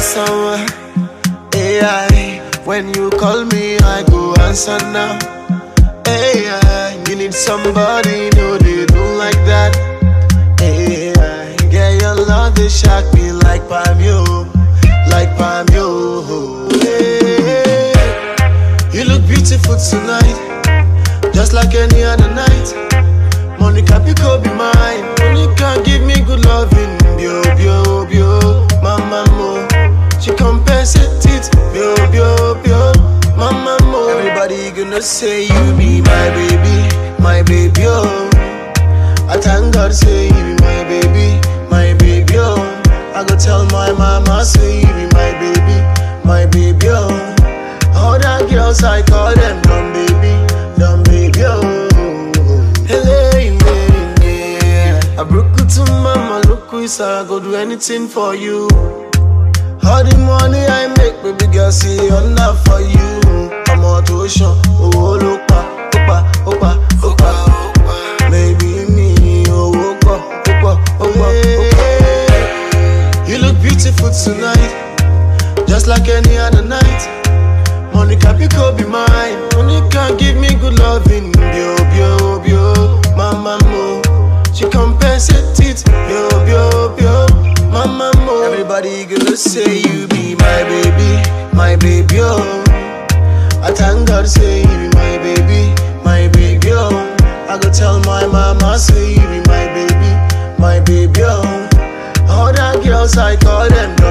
someone. AI, when you call me, I go answer now. AI, you need somebody, no, they do like that. AI, get your love, they shock me like Pamio, like Pamio. Hey, you look beautiful tonight, just like any other night. Monica Pico be mine. Monica give me good loving. Bio, bio, bio. Mama mo. She compensate it. Bio, bio, bio. Mama mo. Everybody gonna say you be my baby. My baby, oh. I thank God say you be my baby. My baby, oh. I go tell my mama say you be my baby. My baby, oh. All the girls I call them dumb baby. Dumb baby, oh. Hello, yeah. I broke it to mama, look who is I go do anything for you. All the money I make, baby girl, see enough for you. I'm on tuition, oh, look, opa, opa, opa, opa. Maybe me, oh, opa, opa, opa, opa. You look beautiful tonight, just like any other night. Monica Pico be mine. Monica give me good loving. Bio, bio, bio. Mama mo. She compensate it. Bio, bio, bio. Mama mo. Everybody gonna say you be my baby. My baby, oh. I thank God say you be my baby. My baby, oh. I go tell my mama say you be my baby. My baby, oh. All the girls I call them